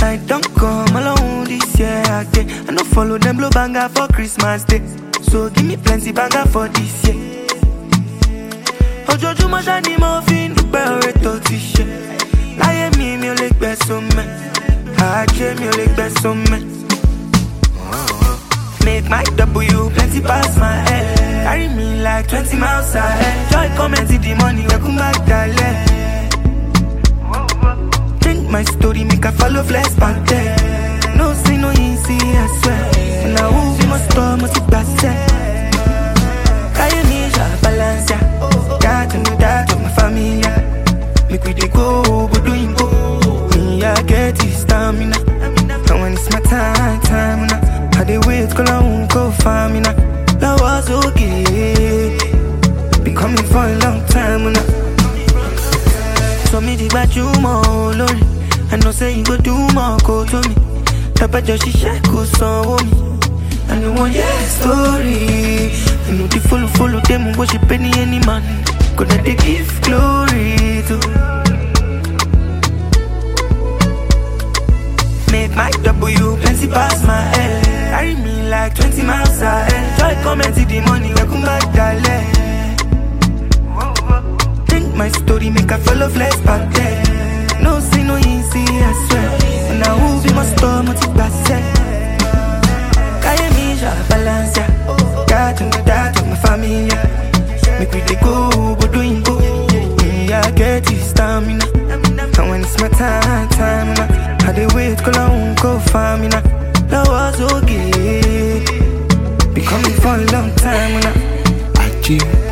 night don't come alone this year again. I no follow them blow banger for Christmas Day. So give me plenty banger for this year. Ojoojúmọ́ ṣá ni mo fi ń dúpẹ́ oore tó ti ṣe. Láyé mi mi ò lè gbẹ̀sùn mẹ́. Ajé mi ò lè gbẹ̀sùn mẹ́. Make my W plenty pass my head. Carry me like 20 miles ahead. Joy comment the money, we come back dalẹ̀. Change my story, make I follow flex back there. No say no easy, I swear. Now who be must stop, must pass Carry me, ja balance ya. Got to know that of my familia. Make we dey go, go doing go. Me, I get this stamina. And when it's my time, time now. I dey wait, call I won't go find me now. That was okay. Been coming for a long time now. So me di gbajúmọ̀ olórin I know say you go do more kó tó mi Tábàjọ ṣiṣẹ́ kò sanwó mi And you want your story Inú di fólúfólú dé mu bó ṣe pé ní any man Kò dẹ̀ dey give glory to Make my W plenty pass my head Carry me like 20 miles ahead Joy comment the money wey come back dalẹ̀ Think my story make I follow flex back there. No say no easy, I swear. And now who be my store, multi set. Kaya me, ja balance, yeah. Got to know that of my familia. Make we dey go, go doing go. Me, I get this stamina. And when it's my time, time now. I dey wait, call I won't go find me now. That was okay. Be coming for a long time now. Ajé.